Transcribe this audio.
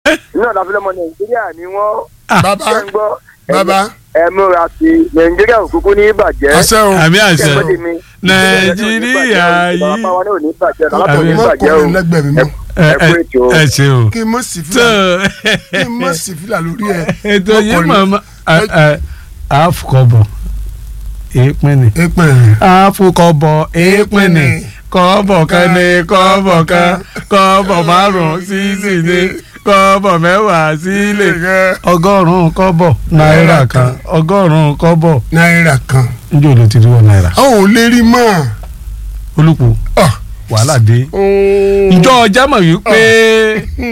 iná ìdáfẹ́lẹ́ ọmọ nàìjíríà ni wọ́n bàbá ṣe ń gbọ́ ẹ- bàbá ẹ múra sí i nàìjíríà òkùnkùn ní ìbàjẹ́ àṣẹ o àmì àṣẹ Ṣé ẹ gbọ́ tèmi? nàìjíríà yìí bàbá wa náà ò ní bàjẹ́ bàbá tó ní mọ bàjẹ́ o kọrin lẹ́gbẹ̀ẹ́ mi mọ ẹ ẹ kú ẹ ètò ẹ ṣe o. kí n mọ sí tó fìlà kí n mọ sí fìlà lórí ẹ ètò Mọ yìí kọrin. màmá àfukọ̀bọ̀ èèpẹ̀ ni èpè rẹ àfukọ̀bọ̀ èèpẹ̀ ni kọ́bọ̀ kan ní kọ́bọ̀ kan kọ́bọ̀ márùn-ún sísì ní kọ́bọ̀ mẹ́wàá sílẹ̀ ọgọ́rùn-ún kọ́bọ̀ náírà kan ọgọ́rùn-ún kọ́bọ̀ náírà kan njẹ́ olè ti rí wọ náírà. a ò lè rí mọ́ olùkù Ah. wàhálà dé. ọ́ ìjọ ọjà mọ̀ wípé